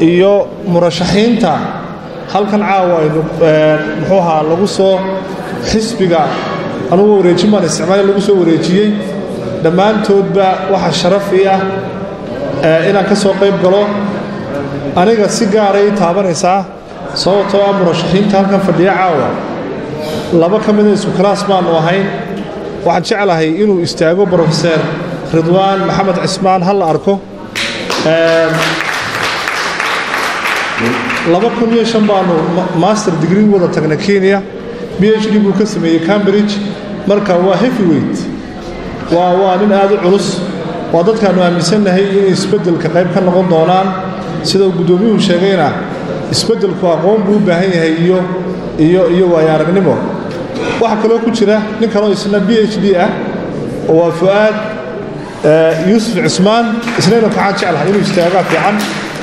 iyo murashaxiinta halkan caawa aynu muxuu ahaa lagu soo xisbiga anugu wareejin baan isticmaal lagu soo wareejiyey dhammaantoodba waxaa sharaf ii ah inaan ka soo qayb galo aniga si gaaray taabanaysaa sababtoo ah murashaxiinta halkan fadhiya caawa laba ka mida isku kalaas baanu ahayn waxaan jeclahay inuu istaago brofeser ridwaan maxamed cismaan ha la arko laba kun iyo shan baanu master degree wada tagna kenya b h d buu ka sameeyey cambridge marka waa heavyweight waa waa nin aad u culus waa dadkaannu aaminsannahay inay isbeddelka qayb ka noqon doonaan sida uu guddoomiyuhu sheegayna isbeddelku aqoon buu u baahan yahay iyo iyo iyo waayo aragnimo waxaa kaloo ku jira nin kaloo isna b h d ah oo waa fu'aad yuusuf cismaan isnayna waxaan jeclahay inuu istaagaa fiican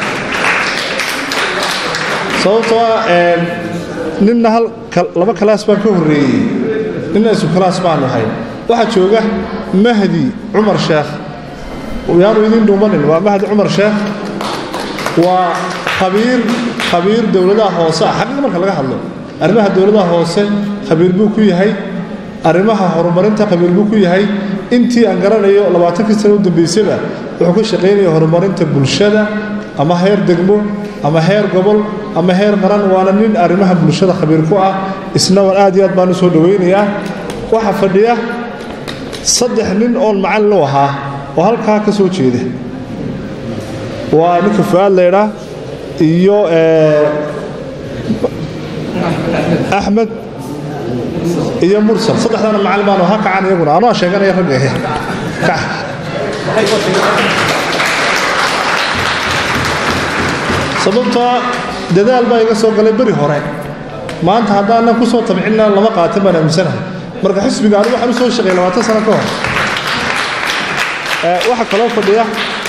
sababtoo ah ninna hal laba kalaas baan ka horreeyey ninna isku kalaas baanu ahay waxaa jooga mahdi cumar sheekh yaanu idiin dhuumanin waa mahdi cumar sheekh waa khabiir khabiir dowladaha hoose ah xaqiiqa marka laga hadlo arrimaha dowladaha hoose khabiir buu ku yahay arrimaha horumarinta khabiir buu ku yahay intii aan garanayo labaatankii sano u dambaysaba wuxuu ka shaqaynaya horumarinta bulshada ama heer degmo ama heer gobol ama heer qaran waana nin arrimaha bulshada khabiir ku ah isna waan aad iyo aad baan u soo dhowaynayaa waxaa fadhiya saddex nin oon macallin u ahaa oo halkaa ka soo jeeda waa ninka fu'aad laydhaa iyo axmed iyo mursal saddexdaana macallin baanu ha kacan iyaguna anoo sheeganaya ragga sababtoo dadaal baa iga soo galay beri hore maanta haddaanan ku soo tabcinna lama qaatan baan aaminsanahay marka xisbiga anigu waxaan u soo shaqeeyay labaatan sano ka hor waxaa kaloo fadhiya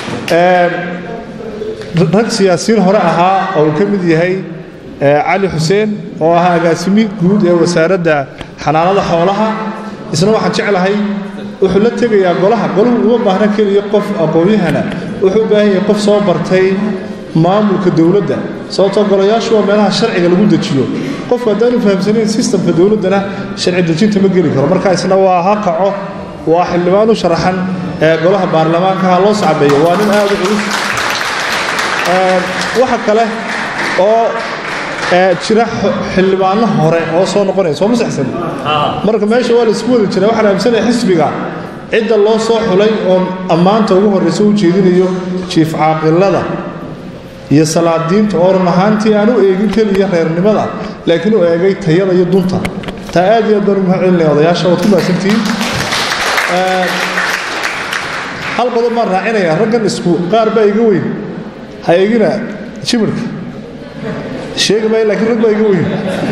rag siyaasiyiin hore ahaa oo uu ka mid yahay cali xuseen oo ahaa agaasimi guud ee wasaaradda xanaanada xoolaha isna waxaan jeclahay wuxuu la tegayaa golaha golahu uma baahna keliya qof aqoon-yahana wuxuu u baahan yahay qof soo bartay maamulka dowladda sababtoo golayaashu waa meelaha sharciga lagu dejiyo qofku haddaanu fahamsanayn sistamka dowladdana sharci dejinta ma geli karo marka isna waa ha kaco waa xildhibaan u sharaxan ee golaha baarlamaanka ha loo sacbeeyo waa nin aad u culus waxa kale oo jira xildhibaano hore oo soo noqonaya soo masaxsan marka meesha waa la isku wada jira waxaan aaminsanaya xisbiga cidda loo soo xulay oo ammaanta ugu horraysa u jeedinayo jiif caaqilada iyo salaadiinta oo run ahaantii aan u eegin keliya reernimada laakiin u eegay tayada iyo dunta taa aad iyo aad baan ugu mahadcelinaya odayaasha waad ku mahadsantihiin hal qodob baan raacinayaa raggan isku qaar baa iga weyn ha eegina jimirka sheegi maayo laakiin rag baa iga weyn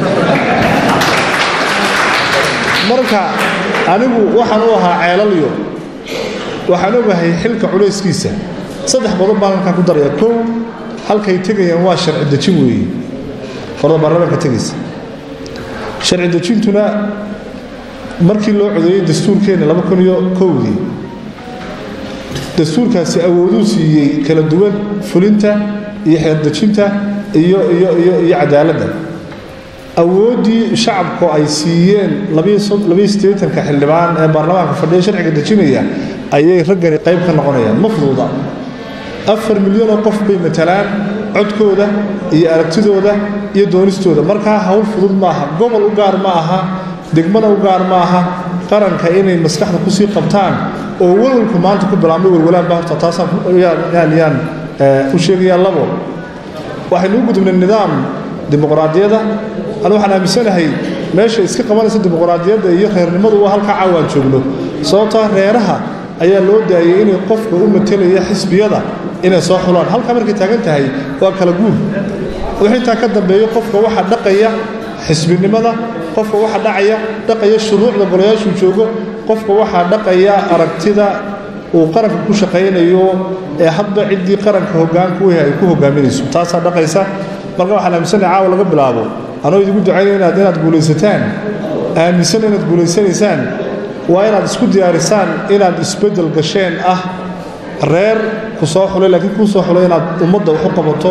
marka anigu waxaan u ahaa ceelalyo waxaan ogahay xilka culayskiisa saddex qodob baan halkaa ku daraya kow halkay tegayaan waa sharci dejin weeye qorda baarlamaanka tegaysa sharci dejintuna markii loo codeeyey dastuurkeenna laba kun iyo kowdii dastuurkaasi awooduu siiyey kala duwan fulinta iyo xeerdejinta iyo iyo iyo iyo cadaaladda awooddii shacabku ay siiyeen labaiyosiddeetanka xildhibaan ee baarlamaanka fadhiya sharciga dejinaya ayay raggani qayb ka noqonayaan ma fuduuda afar milyan oo qof bay matalaan codkooda iyo aragtidooda iyo doonistooda markaa hawl fudud maaha gobol u gaar ma aha degmana u gaar ma aha qaranka inay maskaxda kusii qabtaan oo walwalku maanta ku bilaabmay walwalaanba horta taasaan yaan u sheegayaa labo waxaynu u gudubnay nidaam dimuqraadiyada anu waxaan aaminsanahay meesha iska qabanaysa dimuqraadiyadda iyo reernimadu waa halkaa caawaan joogno sababtaa reeraha ayaa loo daayay inay qofka u matelaya xisbiyada inay soo xulaan halkaa markay taagan tahay waa kala guul wix intaa ka dambeeyo qofka waxa dhaqaya xisbinimada qofka waxa dhacaya dhaqaya shuruucda golayaashuu joogo qofka waxaa dhaqaya aragtida uu qaranka ku shaqaynayo ee hadba ciddii qaranka hogaanku weh ay ku hogaaminayso taasaa dhaqaysa marka waxaan aaminsanahay caawa laga bilaabo anoo idigu ducaynaya inaad inaad guulaysataan aaminsan inaad guulaysanaysaan waa inaad isku diyaarisaan inaad isbeddel gasheen ah reer ku soo xulay laakiin kuu soo xulay inaad ummadda wax u qabato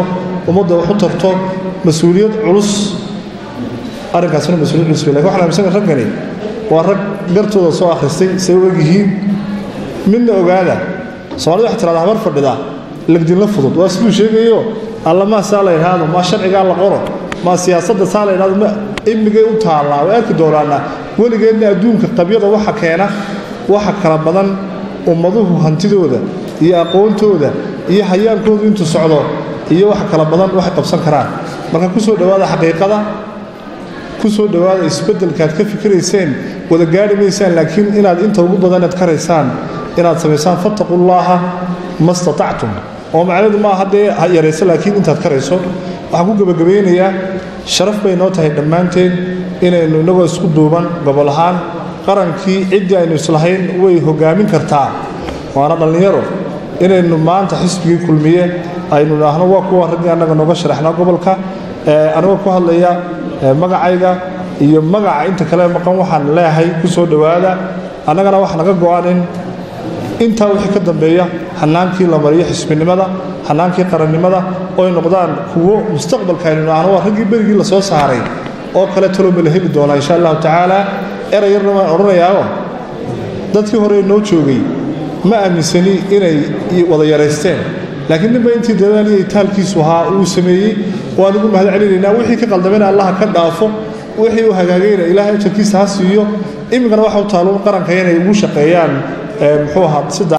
ummadda wax u tarto mas-uuliyad culus arrinkaasina mas-uuliyad culus wey lakin waxaan aaminsan raggani waa rag gartooda soo akhristay say u egyihiin midna ogaada soomaalida waxay tirahdaa habar fadhida legdinla fudud waa siduu sheegayo allamaa saa la yidhaahdo maa sharcigaa la qoro maa siyaasadda saa la yidhahdo ma imigay u taallaa way arki doonaana weligeedna adduunka qabyada waxa keena waxa kala badan ummaduhu hantidooda iyo aqoontooda iyo hayaankoodu intuu socdo iyo waxa kala badan waxay qabsan karaan marka ku soo dhowaada xaqiiqada ku soo dhowaada isbeddelkaad ka fikirayseen wada gaadhi maysaan laakiin inaad inta ugu badanaad karaysaan inaad samaysaan fattaqullaaha ma statactum oo macnaheedu maaha dee yarayso laakiin intaad karayso waxaan ku gebagabaynayaa sharaf bay noo tahay dhammaanteen inaynu innagoo isku duuban gobol ahaan qarankii ciddii aynu islahayn way hoggaamin kartaa waana dhallinyaro inaynu maanta xisbigii kulmiye aynu idhaahno waa kuwa raggii annaga nooga sharaxnaa gobolka anigoo ku hadlaya magacayga iyo magaca inta kale maqan waxaan leeyahay ku soo dhowaada annagana wax naga go-an in intaa wixii ka dambeeya xanaankii la mariyo xisbinimada xanaankii qarannimada oy noqdaan kuwo mustaqbalka aynu idhaahno waa raggii berigii la soo saaray oo kale talooma la heli doonaa insha allahu tacaala eray yarna waan odhanayaao dadkii hore noo joogay ma aaminsani inay wada yaraysteen laakiin ninba intii dadaaliya taalkiisu ahaa uu sameeyey waan ugu mahad celinaynaa wixii ka qaldamena allaha ka dhaafo wixii uu hagaagayna ilaahay ajarkiisa ha siiyo iminkana waxa u taaluun qaranka inay ugu shaqeeyaan muxuu ahaa sida